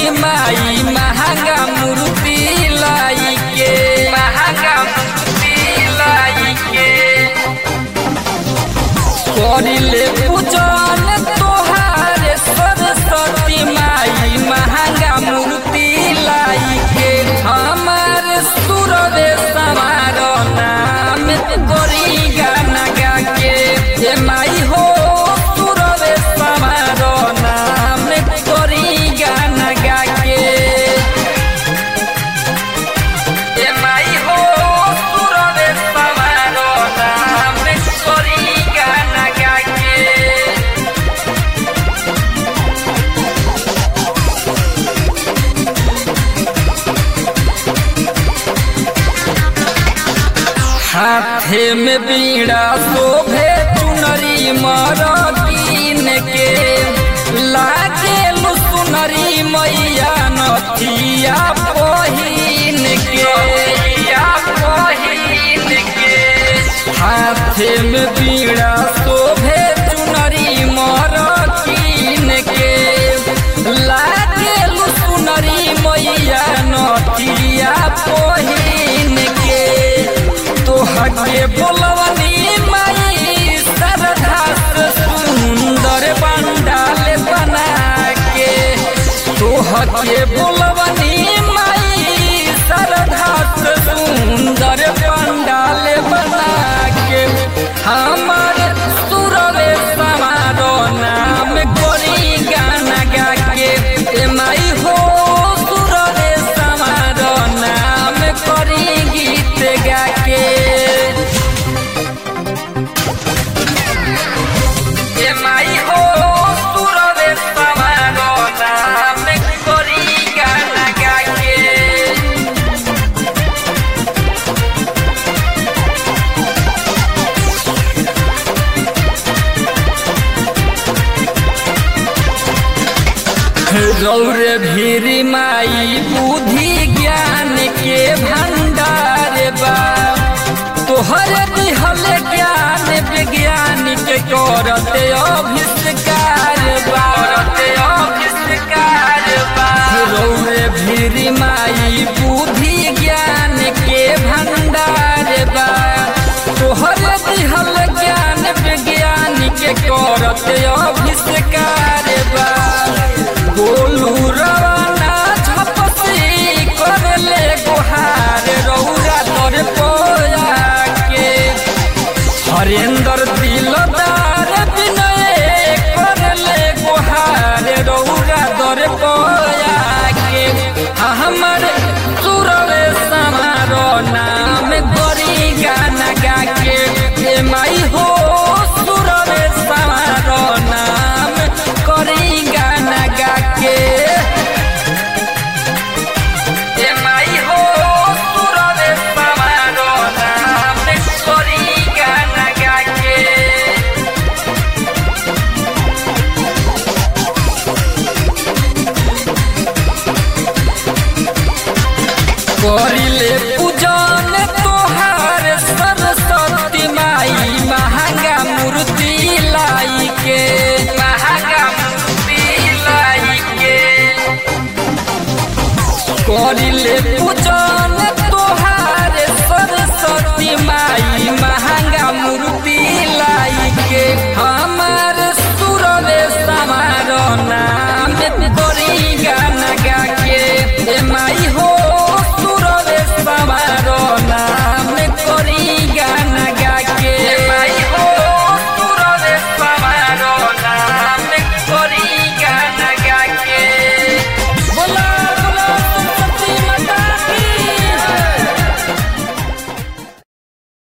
माई महंगा मूर्ति लाई के महंगा मूर्ति लाई के करिले पूजन तोहार सरस्वती माई महंगा मूर्ति लाई के हमार सुरवे समार नाम गोरी गाना गा के हे माई हो सुरवे समार नाम गोरी गाना गा के हे माई हो सुरवे समार नाम गोरी गाना गा के हाथे में बीड़ा शोभे चुनरी मरतीन के लागे सुनरी मैया नथिया पहिन के पहिन के हाथे में बीड़ा शोभे चुनरी मरतीन के लागे सुनरी मैया नथिया पहिन के तोहके बोलवनी माई सरधा से सुंदर पंडाल बना के तोहके बोलवनी माई सरधा से सुंदर पंडाल बना के हमारे सुरवे समारो नाम गोरी गाना गा के ए माई हो सुरवे समारो नाम करी गीत गा के ए माई हो सुरवे समारो नाम करी गाना गा के रौरे भीरी माई बुद्धि ज्ञान के भंडार बा तोहर दिहल ज्ञान विज्ञान के करते अभिष्कार बा करते अभिष्कार बा रौरे भीरी माई बुद्धि ज्ञान के भंडार बा तोहर दिहल ज्ञान विज्ञान के करते अभिष्कार बा गोलू रवाना झपसी करले गुहार रौरा तर पोया के हरेंद्र दिलदार विनय करले गुहार रौरा तर पोया के हमर सुरवे समारो नाम गोरी गाना गा के हे माई हो सुरवे समारो नाम करी गाना गा के हे माई हो सुरवे समारो नाम करी गाना गा के करिले पूजन तोहार सरस्वती माई महंगा मूर्ति लाई के महंगा मूर्ति लाई के करिले पूजन